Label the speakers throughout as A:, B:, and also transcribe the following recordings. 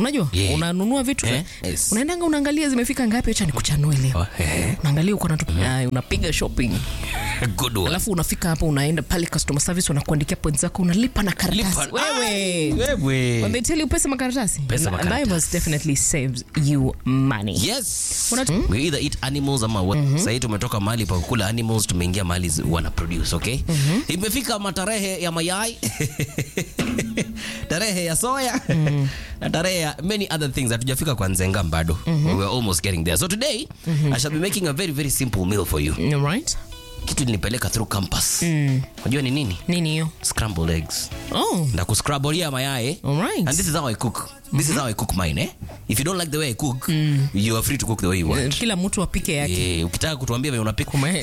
A: unajua
B: Yeah.
A: unanunua vitu
B: Eh, yes.
A: unaendanga unaangalia zimefika ngapi acha nikuchanue leo
B: Oh, eh.
A: unaangalia uko na tu- Ay, unapiga shopping
B: Good one.
A: alafu unafika hapo unaenda pale customer service wanakuandikia points zako unalipa na karatasi
B: Lipa-
A: wewe
B: Wewe.
A: When they tell you pesa makaratasi
B: Pesa
A: Na-
B: makaratasi.
A: Naivas definitely saves you money
B: Yes.
A: Una-
B: We either eat animals ama what. Sahii tumetoka mahali pa kukula animals tumeingia mahali zi- wana produce, okay? Imefika matarehe ya mayai. tarehe ya soya na tarehe ya many other things hatujafika kwa nzenga bado we're almost getting there so today i shall be making a very very simple meal for you
A: All right
B: kitu nilipeleka through campus unajua ni nini
A: nini hiyo
B: scrambled eggs
A: oh
B: ndakuscrabolia mayai
A: all right
B: and this is how i cook this is how i cook mine eh if you don't like the way i cook you are free to cook the way you want
A: kila mtu apike yake
B: Eh, ukitaka kutuambia vile unapika
A: Kume-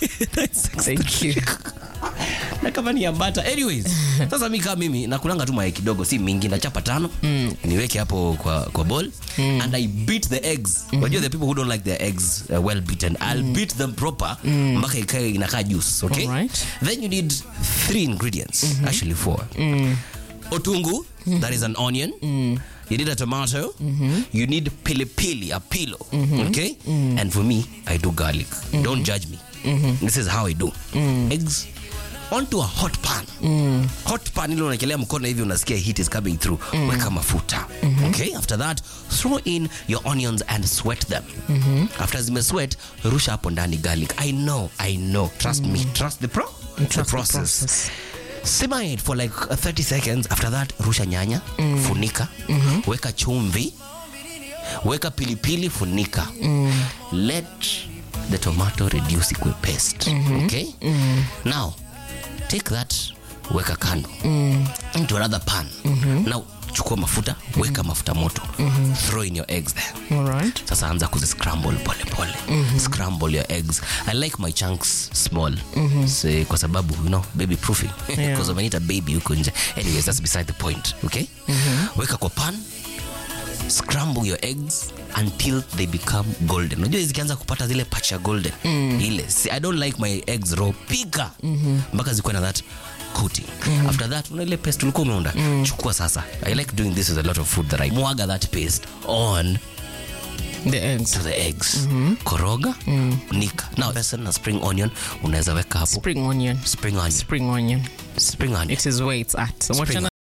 A: Thank you.
B: na kama ni ambata anyways sasa mi kama mimi nakulanga tu mayai kidogo si mingi nachapa tano niweke hapo kwa, kwa bowl and i beat the eggs unajua the people who don't like their eggs uh, well beaten i'll beat them proper mpaka ikae inakaa juice okay
A: Alright.
B: then you need three ingredients actually four otungu that is an onion You need a tomato. You need pili pili, a pilo. Okay? And for me, I do garlic. Don't judge me. This is how I do. Eggs onto a hot pan. Hot pan ile unaekelea mkono hivi unasikia heat is coming through. Weka mafuta. Okay? After that, throw in your onions and sweat them. After zime sweat, rusha hapo ndani garlic. I know, I know. Trust me. Trust the pro the
A: Trust the
B: process.
A: process.
B: Simmer it for like uh, 30 seconds. After that, rusha nyanya, funika, weka chumvi, weka pilipili, funika. Let the tomato reduce ikue paste. Okay? Now, take that, weka kando into another pan. Now, chukua mafuta, weka mafuta moto. Throw in your eggs there.
A: all right
B: sasa anza kuziscramble pole pole scramble your eggs i like my chunks small so, kwa sababu you know baby proofing
A: Yeah.
B: because wamenita baby huko nje anyways that's beside the point okay weka kwa pan scramble your eggs until they become golden unajua zikianza kupata zile pacha golden ile See, i don't like my eggs raw pika mpaka zikuwe na that coating after that una ile paste ulikuwa umeunda chukua sasa i like doing this with a lot of food that i mwaga that paste on
A: the eggs
B: to the eggs koroga nika now person na spring onion unaweza weka hapo
A: spring onion
B: spring onion
A: spring onion
B: spring onion
A: it is where it's at
B: Spring
A: wachana